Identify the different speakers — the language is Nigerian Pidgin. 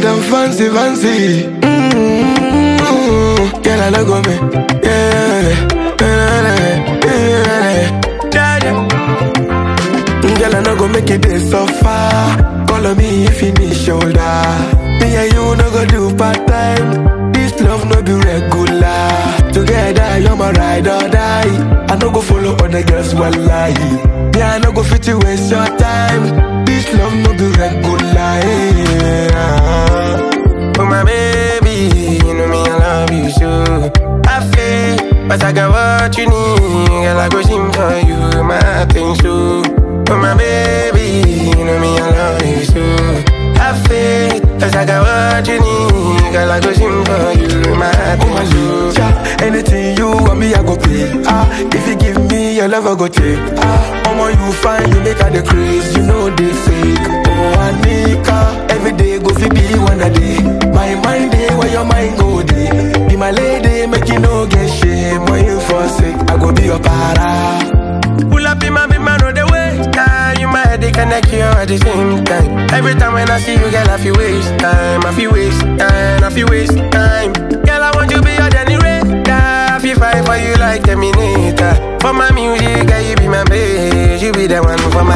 Speaker 1: I'm fancy, fancy. Mm-hmm. Girl, I no go me. Yeah, yeah, yeah, yeah. Girl, I no go make it this so far. Call on me if you need shoulder. Me and you no go do part time. This love no be regular. Together, you're my ride or die. I no go follow other girls while lie. Me, I no go fit to waste your time. This love no be regular. Yeah.
Speaker 2: Oh my baby, you know me, I love you so. I feel, but I got what you need. Girl, I go sing for you, my thing so. Oh my baby, you know me, I love you so. I feel, but I got what you need. Girl, I go sing for you, my thing so.
Speaker 1: Ja, anything you want me, I go pay. Ah, if you give me your love, I go take. Ah, omo you fine, you make her the craze, you know they fake. Oh, Anika, every day go fi be one a day. My mind day, where your mind go day. Be my lady, make you no get shame. When you forsake, I go be your para.
Speaker 2: Pull up in my big man on the way. Yeah, you my head, they connect you at the same time. Every time when I see you, girl, I feel waste time. I feel waste time. I feel waste time. Girl, I want you be your Danny Ray. Yeah, I feel fight for you like Terminator. For my music, girl, you be my babe. You be the one for my